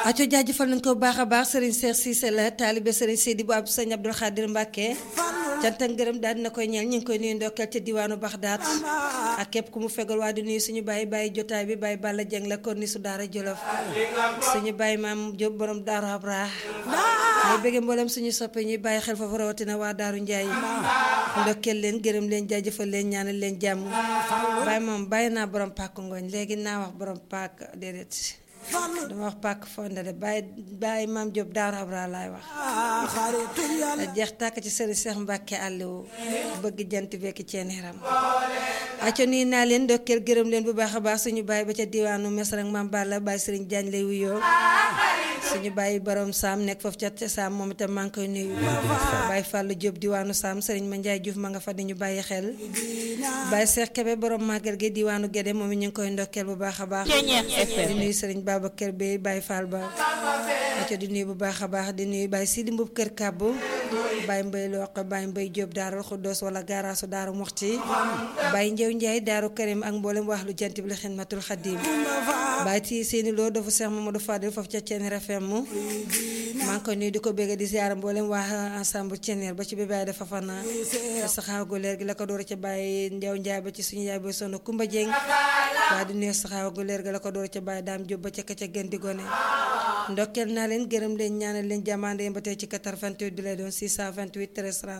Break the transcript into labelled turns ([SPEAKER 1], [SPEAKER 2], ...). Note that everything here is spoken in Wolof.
[SPEAKER 1] aco jaajëfal nañ ko bu baax a baax Serigne Cheikh Cissé la taalibe Serigne Seydi bu ab Sëñ Abdul Xaadir Mbàkke cant ak ngërëm daal dina koy ñeel ñu ngi koy nuyu ndokkeel ca diwaanu Baxdaat ak képp ku mu fegal waa di nuyu suñu bàyyi bàyyi jotaay bi bàyyi Balla Jeng la kon ni su daara Jolof suñu bàyyi maam Jóob borom daaru Abra mooy bëgge mboolem suñu soppe ñuy bàyyi xel foofu rawatina waa daaru Njaay ndokkeel leen gërëm leen jaajëfal leen ñaanal leen jàmm bàyyi moom bàyyi naa borom pàkk ngooñ léegi naa wax borom pàkk déedéet dama wax pàkk fonde de bàyyi bàyyi maam Diop Daaru Abra laay wax jeex tàkk ci sëriñ Seex Mbàkke àlliwu bëgg jant bekki ceeneeram aco nii naa leen ndokkeel gërëm leen bu baax a baax suñu bàyyi ba ca diwaanu mes rek maam Balla bàyyi sëriñ Jaañ lay wuyoo suñu bàyyi borom saam nekk foofu ca saam moom itam maa ngi koy nuyu bàyyi Fàllu Diop diwaanu saam sëriñ ma Njaay Juuf ma nga fa di ñu bàyyi xel bàyyi Seex Kebe borom màggal gi diwaanu Gédé moom it ñu ngi koy ndokkeel bu baax a baax di nuyu sëriñ Babacar Bey bàyyi Fall ba aco di nuyu bu baax a baax di nuyu bàyyi Sidi Mbub kër kàbbu bàyyi mbay loq bàyyi mbay Diop daarul xuddoos wala gaaraasu daaru muxti bàyyi njëw njaay daaru karim ak mboolem wax lu jant bi la xidmatul xadim bàyyi ci seeni loo dafa Seex Mamadou Fadil foofu ca Ceneer FM maa ngi koy nuyu di ko bégg di ziara mboolem waa ensemble Ceneer ba ci bi bàyyi dafa fana saxaaw gu leer gi la ko door ca bàyyi ndew njaay ba ci suñu yaay booy sonn Kumba Jeng waaye di nuyu saxaaw gu leer gi la ko door ca bàyyi daam Jóob ba ca ka ca gën di gone ndokkeel naa leen gërëm leen ñaanal leen jàmmande ba tey ci 88 bi lay doon 628 13